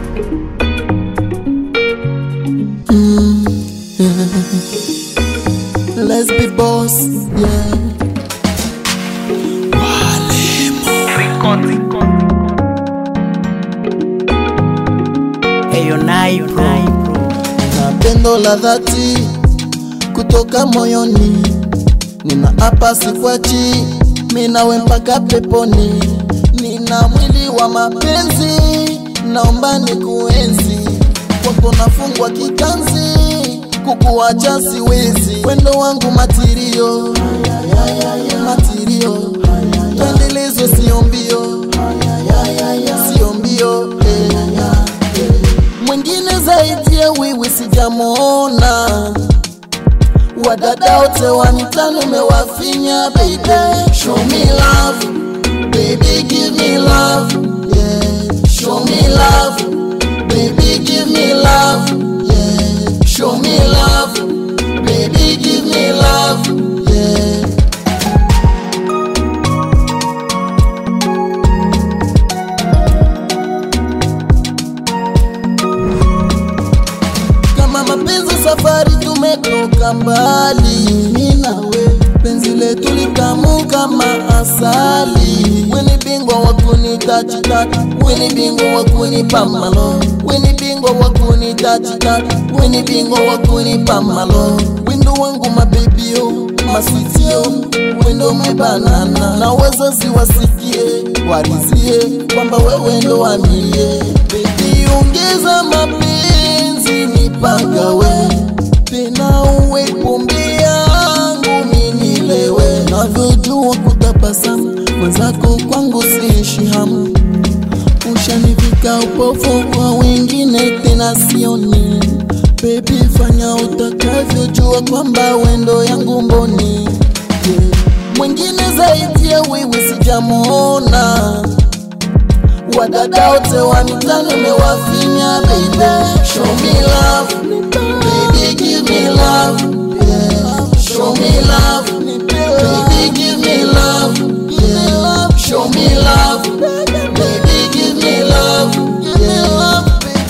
Let's be boss, yeah. Eyo Naipro na pendo la dhati kutoka moyoni, nina hapa sikwachi, minawe mpaka peponi, nina mwili wa mapenzi, naomba nikuenzi, kwako nafungwa kitanzi, kukuacha siwezi, wendo wangu matirio, matirio, tuendelezwe sio mbio, sio mbio, eh mwingine zaidi ya wewe sijamwona. Wadada wote wa mitaani umewafinya baby, show me love baby, give me love yeah, show me love baby, give me love yeah, show me love baby, give me love yeah. kama mapenzi safari tumetoka mbali, mimi nawe penzi letu litamu kama asali. Weni bingwa wa kunitachitata, weni bingwa wa kunipa malo, weni bingwa wa kunitachitata, weni bingwa wa kunipa malo. Wendo wangu mabebio maswitio, wendo mebanana, na wazazi wasikie warizie kwamba wewe ndo wamie. Baby ongeza mapenzi nipagawe tena uwe pombe yangu minilewe navyojua kutabasamu mwenzako kwangu siishi hamu ushanivika upofu kwa wengine tena sioni bebi fanya utakavyojua kwamba wendo yangu mboni yeah. mwingine zaidi ya wewe sijamwona wadada wote wa mitaani umewafinya baby show me love baby give me love yeah show me love baby give me love yeah show me love baby give me love yeah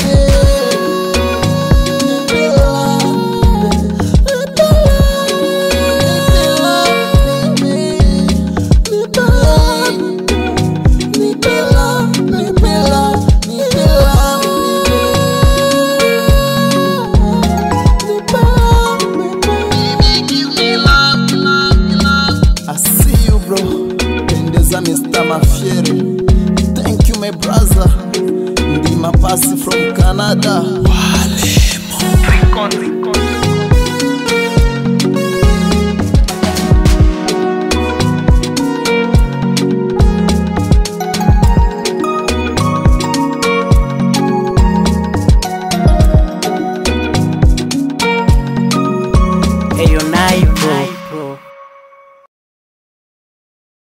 I see you bro Pendeza Mr. Mafiere Thank you my brother Ndi mapasi from Canada Eyo Naipro